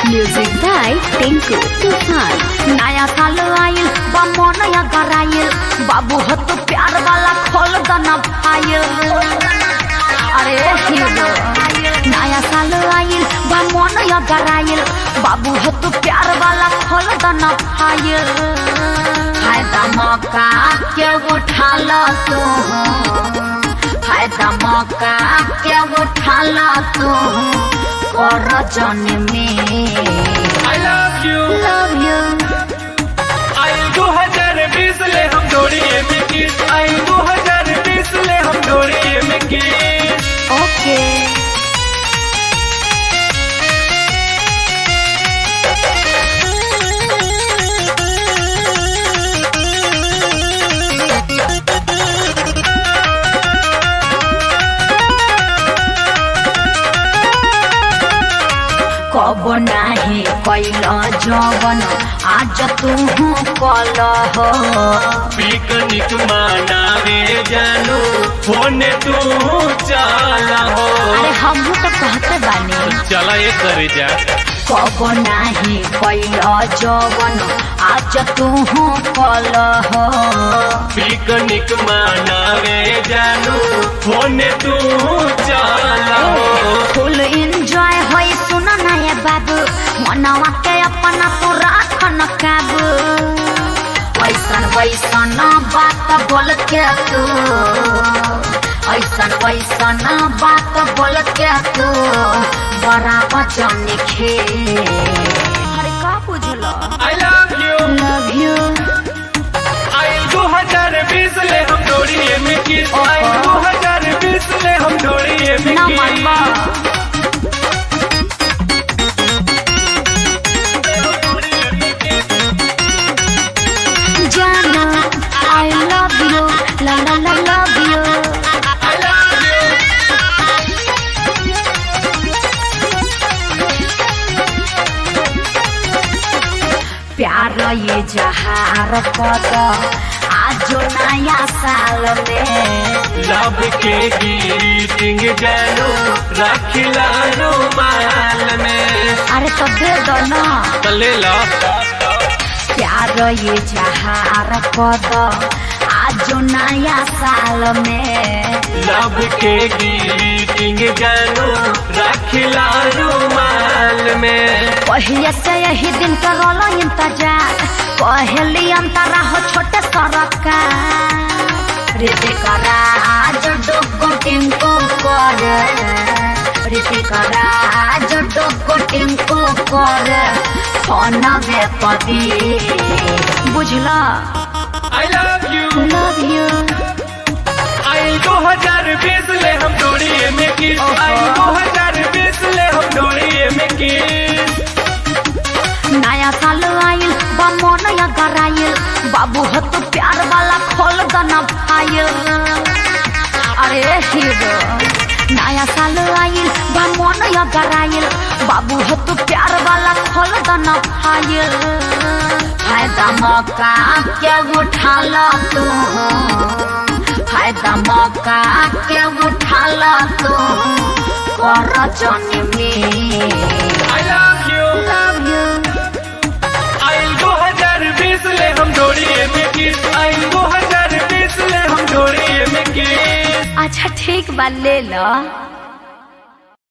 Music by Tinku तूफान नया साल आइल बा नया गराइल बाबू हो तो प्यार वाला खोल दना फाइल अरे हीरो नया साल आइल बा नया गराइल बाबू हो तो प्यार वाला खोल दना फाइल फायदा मौका के उठा लो तू फायदा मौका के उठा लो तू कर जन में I love you. love you आई दो हजार बीस ले हम जोड़िए में किस आई दो हजार बीस ले हम जोड़िए में किस Okay. कब नाही कैल जवन आज तू कल हो पिकनिक मनावे जानू होने तू चला हो अरे हम तो कहते बानी चला ये करे जा कब नाही कैल जवन आज तू कल हो पिकनिक मनावे जानू होने तू चला हो फुल एंजॉय होई सुन ना ये बाबू मनवा के अपना तू राख न काबू ऐसन वैसन बात बोल के तू ऐसन वैसन बात बोल के तू बड़ा वचन खे अरे का बुझलो I love you love you आई दो हजार बीस ले हम जोड़िए में किस आई दो हजार बीस ले हम जोड़िए में ना मनवा जाना आई लव यू ला ला ला love you I love you. प्यार ये जहार पद आज नया साल में लब के ग्रीटिंग जानू रखिला रुमाल में अरे तो दे दो ना चले ला प्यार ये जहार पद आज नया साल में लब के ग्रीटिंग जानू रखिला रुमाल में पहले से यही दिन करो इंतजार पहली अंतरा हो छोटे सरकार रीति करा आज डोगो टिंको कर रीति करा आज डोगो टिंको कर फोन वे पदी बुझला I love you love you आई दो हजार बीस ले हम जोड़िए में किस आई दो हजार बीस ले हम जोड़िए में किस नया साल आइल बा नया गराइल बाबू हो तो प्यार वाला खोल दना फाइल अरे हीरो नया साल आइल बा नया गराइल बाबू हो तो प्यार वाला खोल दना फाइल फायदा मौका के उठा लो तू फायदा मौका के उठा लो तू कर जन में I love you love you आई दो हजार बीस ले हम जोड़िए में किस आई दो हजार बीस ले हम जोड़िए में किस अच्छा ठीक बा ले लो